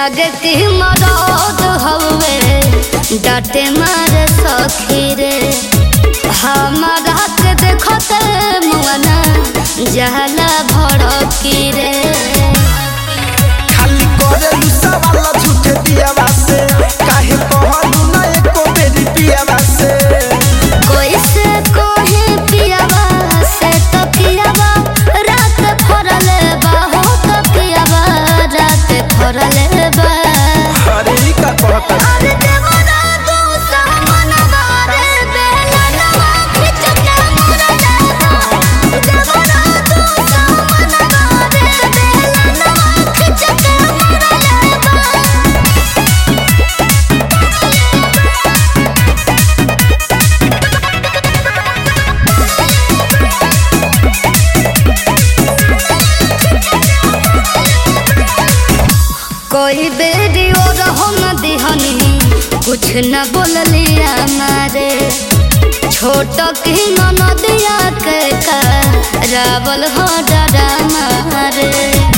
लागे कि मरद हवे डाटे मारे सखी रे हमारा के देखते मुआना जहला भड़की रे खाली करेलू सवाल झूठे दियावा से काहे कहलू ना एको बेरी पियावा से कोई से कोहे पियावा से तो पियावा रात फरले बा हो तो पियावा रात फरले बा अरे ई का कहता अरे देवरा तू सामनवा रे बेलनवा खिच के मुरले बा देवरा तू सामनवा रे बेलनवा खिच के मुरले बा कोई बेरी और हम दिहनी कुछ न बोलिया मारे छोट की नदिया के का रावल हो डरा मारे